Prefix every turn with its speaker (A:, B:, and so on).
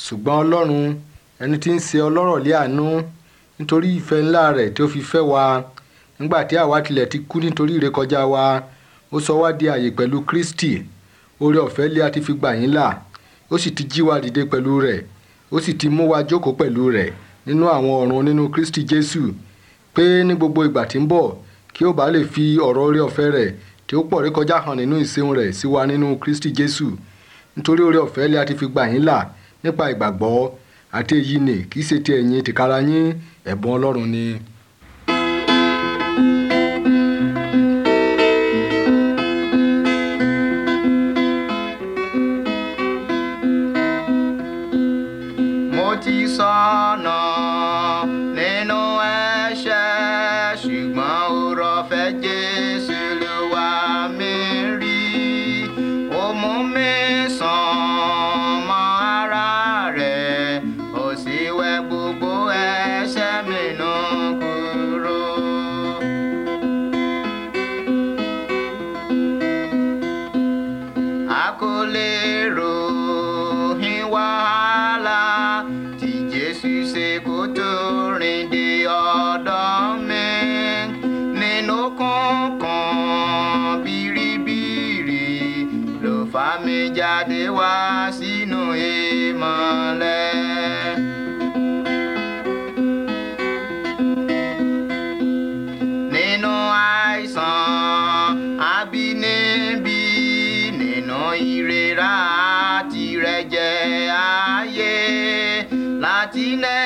A: ṣùgbọ́n ọlọ́run ẹni tí ń ṣe ọlọ́rọ̀ lé àánú nítorí ìfẹ́ ńlá rẹ̀ tí ó fi fẹ́ wa nígbà tí àwa tilẹ̀ ti kú nítorí ìrékọjá wa ó sọ wá di àyè pẹ̀lú Kristi oore ọ̀fẹ́ lé a ti fi gbà yín là ó sì ti jí wa dìde pẹ̀lú rẹ̀ ó sì ti mú wa jókòó pẹ̀lú rẹ̀ nínú àwọn ọ̀run nínú Kristi Jésù pé ní gbogbo ìgbà tí ń bọ̀ kí ó bá lè fi ọ̀rọ̀ oore ọ̀fẹ́ rẹ̀ tí ó pọ̀ rékọjá hàn nínú ìṣeun rẹ̀ sí wa nínú Kristi Jésù nítorí oore ọ̀fẹ́ lé a ti fi gbà yín là nípa ìgbàgbọ́ àti èyí ni kì í ṣe ti ẹ̀yin tìkára yín ẹ̀bùn Ọlọ́run ni.
B: mo ti sọnà nínú ẹ̀ṣẹ̀ ṣùgbọ́n ọ̀rọ̀ fẹ́ Jésù ló wá mi rí ó mú mi sàn mọ́ ara rẹ̀ ó sì wẹ̀ gbogbo ẹ̀ṣẹ̀ mi nù kúrò. a kò lè ròyìn wàhálà tí Jésù ṣe kó tó rìn dé ọ̀dọ̀ mi nínú kọ̀ọ̀kan bìrìbìrì ló fà mí jáde wá sínú ìmọ́lẹ̀. nínú àìsàn àbínibí nínú ìrora àti ìrẹ̀jẹ̀ ayé láti nẹ́